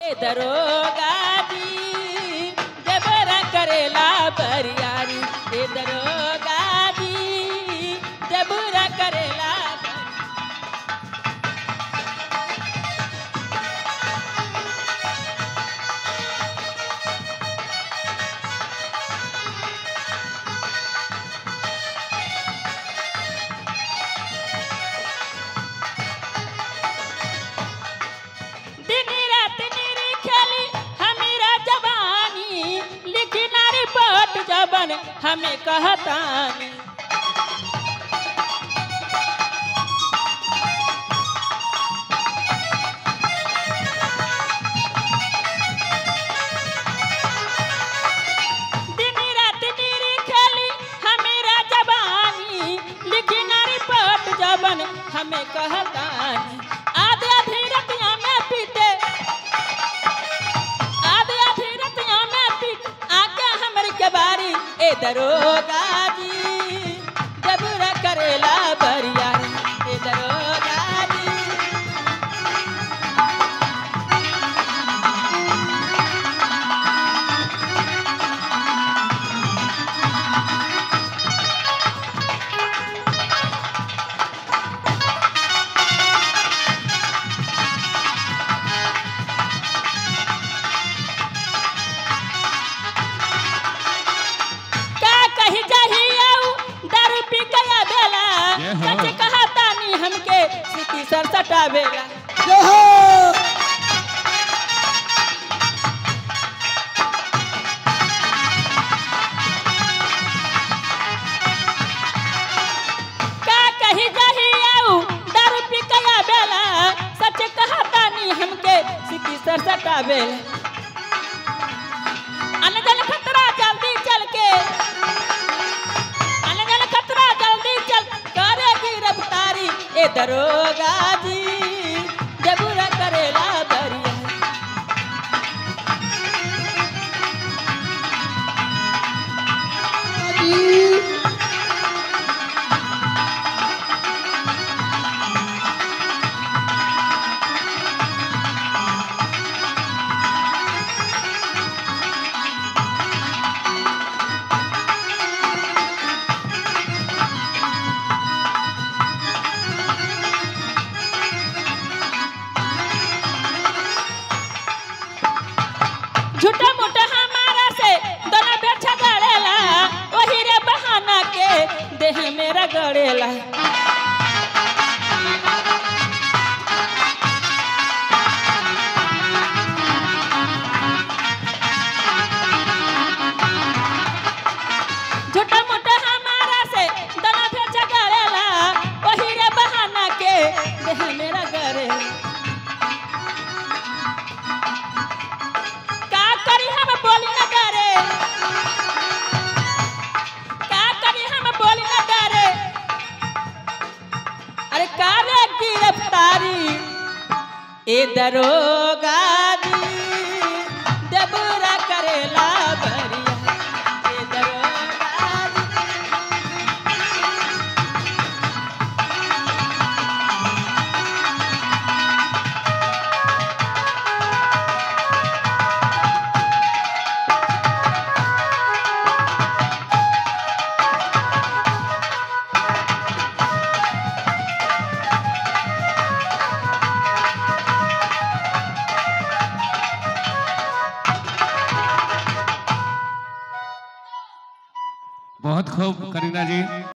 दरोगा जी जबरा करेला बरियारी ए दरोगा जी जबरा करेला बरियारी। दिन रात निरी खेली हमीरा जवानी लिखी नारी पट जबन हमें कहतानी दिन रात निरी खेली हमीरा जवानी लिखी नारी पट जबन हमें कहतानी आधे आधी रतिया में पीटे आधे आधी रतिया में पीट आके हमर के बारी ए दरोगा जी जबरा करेला बरियारी ए दरोगा जी का कही जाही आऊ दारू पी गया बेला ये हो। सच कहतानी हमके सिटी सर सटावेला जय हो का कही जाही आऊ दारू पी गया बेला सच कहतानी हमके सिटी सर सटावेला अनजन खतरा जल्दी चल के अनजन खतरा जल्दी चल करेगी रफ्तारी ए दरोगा जी जबूरा करेला बरिया झूठा मूठा हमारा से दोनों बेटा गड़ेला वही रे बहाना के देह मेरा गड़ेला झूठा मूठा हमारा से दोनों बेटा गड़ेला वही रे बहाना के देह मेरा गड़ेला का करी हम बोली न डरे का करी हम बोली न डरे अरे का रे गिरफ्तारी ए दरोगा जी जबरा करेला बरिया ए दरोगा जी बहुत खूब करीना जी